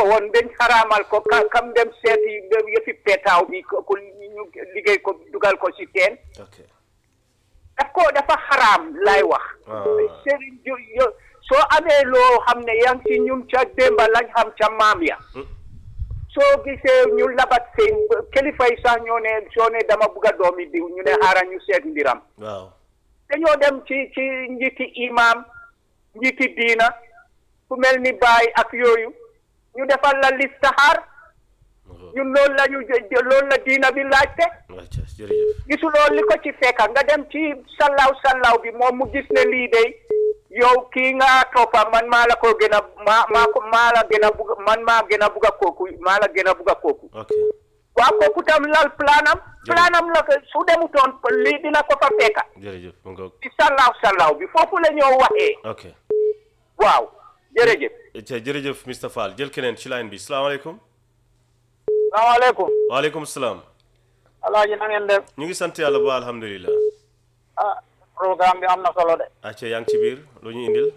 woon dañ xaraamal ko ka kam dem seeti yëfi peetaaw bi ko ko ñu liggéey ko dugal ko si teen ok daf ko dafa xaraam lay wax Ah. sëriñ jo yo- soo amee loo xam ne yaa ngi si ñun ca démba lañ xam ca maam ya Hmm. soo gisee ñu labat seen kilifa yi sax ñoo ne soo ne dama bugg a doomi diw ñu ne xaaral ñu seet mbiram waaw dañoo dem ci ci njiiti imam njiiti diina ku mel ni baay ak yooyu ñu defal la listaxaar ñun loolu la ñu jë- jë- loolu la diina bi laajte acca jërëjëf gisuloo li ko ci fekka nga dem ci sallaw sallaw bi moom mu gis ne lii de yow kii nga toppa man maa la ko gën a maa maa ko maa la gën a bugg man maa gën a bugg a kooku maa la gën a bugg a kooku ok waaw kooku tam lal planam planam la ko su demutoon lii dina ko fa fekka jërëjëf mu ngoog ci sallaw sallaw bi foofu la ñoo waxee ok waaw jërëjëf acca jërëjëf Mr Fall jël keneen ci line bi salaamaaleykum salaamaaleykum waaleykum salaam alaaji na ngeen def ñu ngi sant yàlla ba alhamdulilah ah programme bi am na solo de acca yaa ngi ci biir lu ñu indil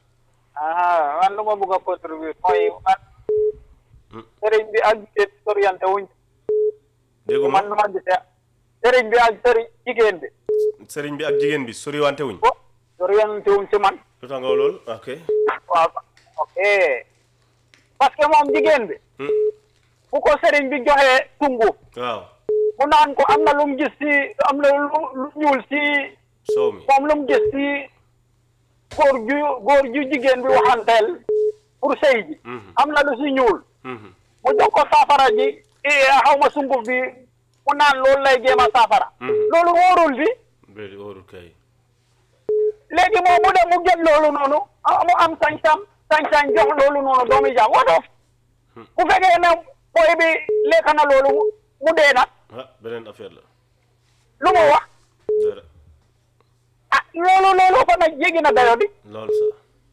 ah man lu ma bëgg a contribuer mooy man Hmm. sëriñ bi ak jigéen soriante wuñ dégguma man nu ma gisee sëriñ bi ak sëriñ jigéen bi sëriñ bi ak jigéen bi soriwante wuñ bo soriante wuñ ci man lu tax nga wax lool ok waaw ok parce que moom jigéen bi Hmm. bu ko sëriñ bi joxee tungu waaw mu naan ko am na lu mu gis ci am na lu lu ñuul ci soow mi moom lu mu gis ci góor ju góor ju jigéen bi waxanteel pour sëy ji Mhm. am na lu ci ñuul Mhm. mu jox ko saafara ji eh, xaw ma sunguf bi mu naan loolu lay jéem a saafara Mhm. loolu wóorul bi Béy óorul kay léegi moom mu dem mu jël loolu noonu ah, mu am sañ-sañ sañ-sañ jox loolu noonu doomi jaam wotof bu fekkee ne booy bi lekk na loolu mu dee nag ah beneen affaire la lu mu wax dara ah loolu loolu ko nag jéggi na dayo di lool sa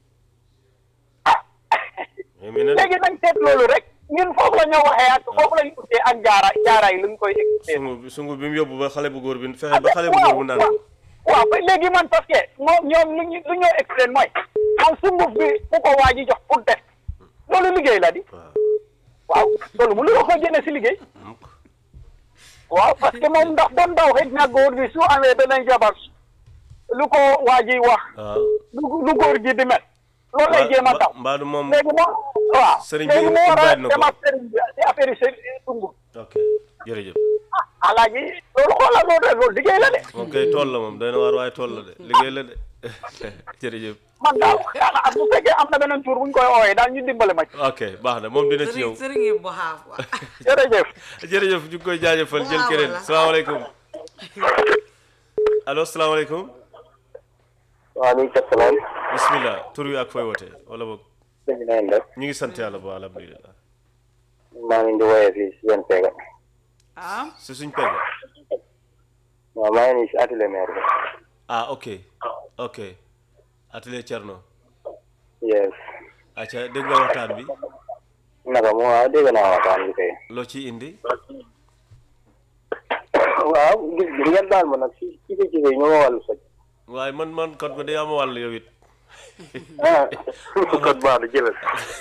mais mi ne léegi nañ seet loolu rek ñun foofu la ñoo waxee ak foofu lañ utee ak jaara jaara yi luñ koy expliqué sungu bi sungu bi mu yóbbu ba xale bu góor bi fexe ba xale bu góor bu naan ko waaw ba léegi man parce que moom ñoom lu ñu lu ñoo explain mooy moom sunguf bi bu ko waa ji jox pour def loolu liggéey la di waaw waaw loolu mu lu ko jëne si liggéey mukk waaw parce que moom ndax doon daw xëj na góor bi su amee beneen jabar lu ko waa ji wax waaw lu lu góor gi di mel loolu lay jéem a daw mbaadu moom léegi moom waaw Sëriñ bi léegi mu war a invite na ko. dem ak sëriñ bi si affaire yi sëriñ sunguf ok jërëjëf alaaji loolu xoolal loolu loolu liggéey la de moom kay tool la moom doy na waar waaye tool la de liggéey la de jërëjëf man daal xanaa bu fekkee am na beneen tur bu ñu koy ooyee daal ñu dimbale ma ci ok baax na moom dina ci ñëw sëriñ sëriñ yi bu xaaf wa jërëjëf jërëjëf ñu ngi koy jaajëfal jël Waaw, keneen voilà. salaamaaleykum allo salaamaaleykum waaleykum salaam. bismillah tur wi ak fooy wootee wala boog sëñ bi na ngeen def. ñu ngi sant yàlla bu alhamdulilah maa ngi leen di woowee fii si seen pega. ah si suñ pegg waaw maa ngi nii si atelier maire bi. ah ok ok atelier Thierno yes. acca dégg nga waxtaan bi naka mu waaw dégg naa waxtaan bi kay. loo ciy indi waaw gis gi ngeen baal ma nag si ci ci ci ñu ma wàllu soj. waaye man man kon ko day am wàll yow it ah kon baax na jëlal.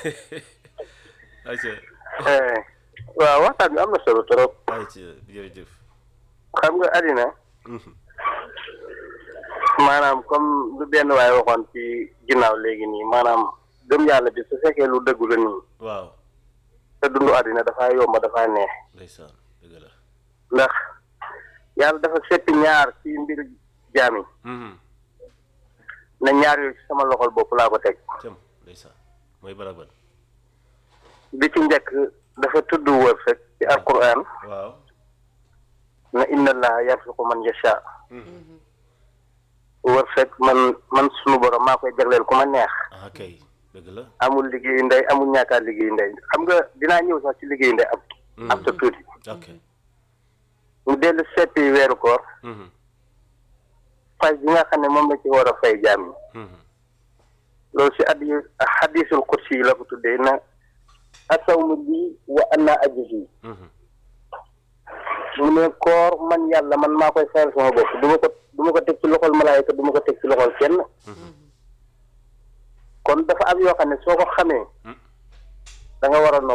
acca Eh, waaw waxtaan bi am na solo trop. acca jërëjëf xam nga àddina Mhm. maanaam comme lu benn waay waxoon ci ginnaaw léegi nii maanaam gëm yàlla bi su fekkee lu dëggu la nii waaw te dundu àddina dafaa yomb dafaa neex. ndeysaan dëgg la ndax yàlla dafa seppi ñaar ci mbir jaam yi Mhm. na ñaar yooyu ci sama loxol bopp laa ko teg cam ndeysaan mooy baraban bi ci njëkk dafa tudd wërsëg ci alquran waaw na inna allaha yarzuqu man yasha wërsëg man man sunu borom maa koy jagleel ku ma neex ah kay dëgg la amul liggéeyu ndey amul ñaakaar liggéeyu ndey xam nga dinaa ñëw sax ci liggéeyu ndey ab ab ta tuuti ok mu dellu seppi weeru koor Mhm. fay bi nga xam ne moom la ci war a fay jaam yi Mhm. loolu si addi hadisul kursi yi la ko tuddee na asawmu lii wa ana ajzi Mhm. mu ne koor man yàlla man maa koy fayal sama bopp du ma ko du ma ko teg ci loxol malaayika du ma ko teg ci loxol kenn kon dafa am yoo xam ne soo ko xamee da nga war a nopp